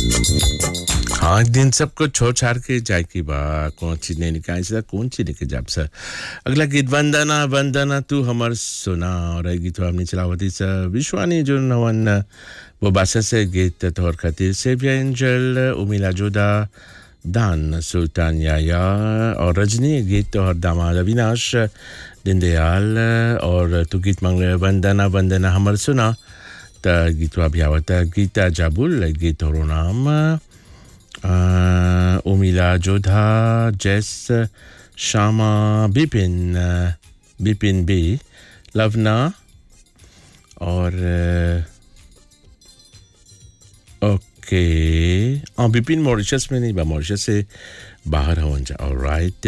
हाँ दिन सबको छोड़ छाड़ के जाए की बा कौन चीज नहीं निकाल सर कौन चीज लेके जाब सर अगला गीत वंदना वंदना तू हमर सुना और ये गीत हमने चलावती सर विश्वानी जो नवन वो बासा से गीत तोहर खातिर सेविया एंजल उमिला जोदा दान सुल्तान याया और रजनी गीत तोहर दामाद अविनाश दीनदयाल और तू गीत मांगले वंदना वंदना हमर सुना त गीतवा भी आवता गीता जाबुल गीत तोहरो नाम अ, उमिला जोधा जैस श्यामा बिपिन अ, बिपिन बी लवना और अ, ओके हाँ बिपिन मॉरिशस में नहीं बा मॉरिशस से बाहर हवन जा ऑलराइट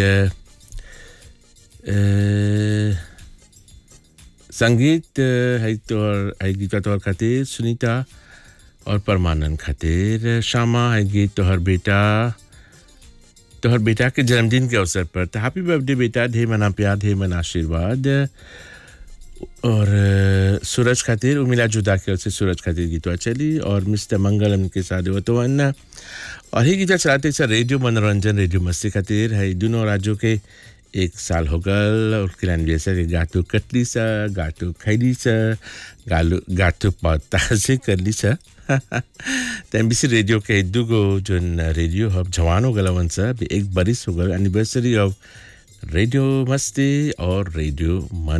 संगीत अ, है तोहर है गीता तोहर खातिर सुनीता और परमानंद खातिर श्यामा है गीत तोहर बेटा तोहर बेटा के जन्मदिन के अवसर पर तो हैप्पी बर्थडे बेटा ढेर मना प्यार ढेर मना आशीर्वाद और अ, सूरज खातिर उमिला जुदा के ओर से सूरज खातिर गीतवा चली और मिस्टर मंगलम के साथ वो तो अन्ना और ही गीता चलाते सर रेडियो मनोरंजन रेडियो मस्ती खातिर है दोनों राज्यों के एक साल हो गल और किलान जैसा कि गाटू कटली सा गाटू खैली सा गालू गाटू पत्ता से करली सा त एमबीसी रेडियो के दुगो जोन रेडियो हब जवान हो गलवन सा अभी एक बरिस हो गल एनिवर्सरी ऑफ रेडियो मस्ती और रेडियो मन